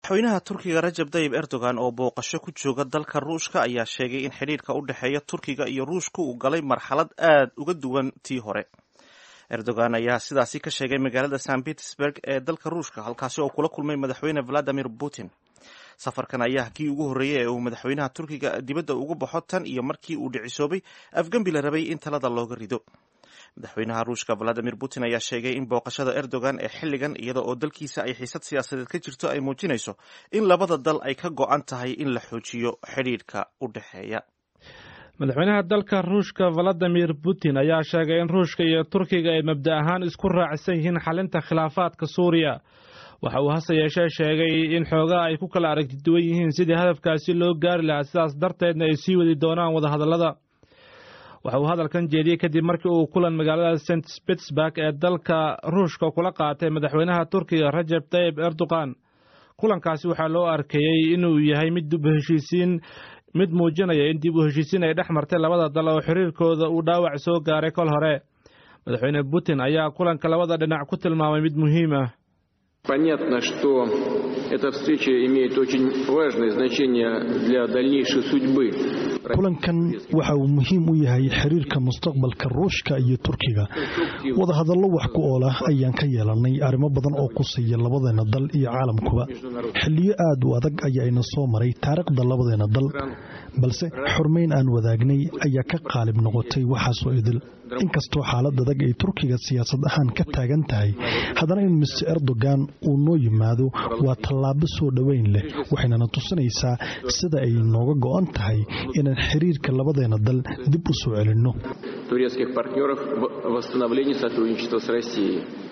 madaxweynaha turkiga rajab tayib erdogan oo booqasho ku jooga dalka ruushka ayaa sheegay in xidhiirka u dhexeeya turkiga iyo ruushka uu galay marxalad aad uga duwan tii hore erdogan ayaa sidaasi ka sheegay magaalada st petersburg ee dalka ruushka halkaasi oo kula kulmay madaxweyne valadimir putin safarkan ayaa kii ugu horreeyey ee uu madaxweynaha turkiga dibadda ugu baxo tan iyo markii uu dhicisoobay afgembi la rabay in talada looga rido madaxweynaha ruushka valadimir putin ayaa sheegay in booqashada erdogan ee xilligan iyada oo dalkiisa ay xiisad siyaasadeed ka jirto ay muujinayso in labada dal ay ka go-an tahay in la xoojiyo xidhiidhka u dhexeeya madaxweynaha dalka ruushka valadimir putin ayaa sheegay in ruushka iyo turkiga ay mabda ahaan isku raacsan yihiin xalinta khilaafaadka suuriya waxa uu hase yeeshee sheegay in xoogaa ay ku kala aragti duwan yihiin sidii hadafkaasi loo gaari lahaa sidaas darteedna ay sii wadi doonaan wadahadallada waxa uu hadalkan jeediyey kadib markii uu kulan magaalada st petersburg ee dalka ruushka kula qaatay madaxweynaha turkiga rajab tayib erdogan kulankaasi waxaa loo arkeeyey inuu yahay mid dib u heshiisiin mid muujinaya in dib u heshiisiin ay dhex martay labada dal oo xiriirkooda uu dhaawac soo gaaray kol hore madaxweyne putin ayaa kulanka labada dhinac ku tilmaamay mid muhiim ah Понятно, что эта встреча имеет очень важное значение для дальнейшей судьбы. kulankan waxa uu muhiim u yahay xiriirka mustaqbalka ruushka iyo turkiga wadahadallo wax ku ool ah ayaan ka yeelannay arrimo badan oo quseeya labadeena dal iyo caalamkuba xilliyo aad u adag ayaana soo maray taariikhda labadeena dal balse xurmayn aan wadaagnay ayaa ka qaalib noqotay waxaasoo idil inkastoo xaalad adag ay turkiga siyaasad ahaan ka taagan tahay haddana in mister erdogan uu noo yimaado waa tallaabo soo dhoweyn leh waxaynana tusinaysaa sida ay nooga go'an tahay inaan xiriirka labadeena dal dib u soo celinno турецких партнеров в восстановлении сотрудничества с Россией.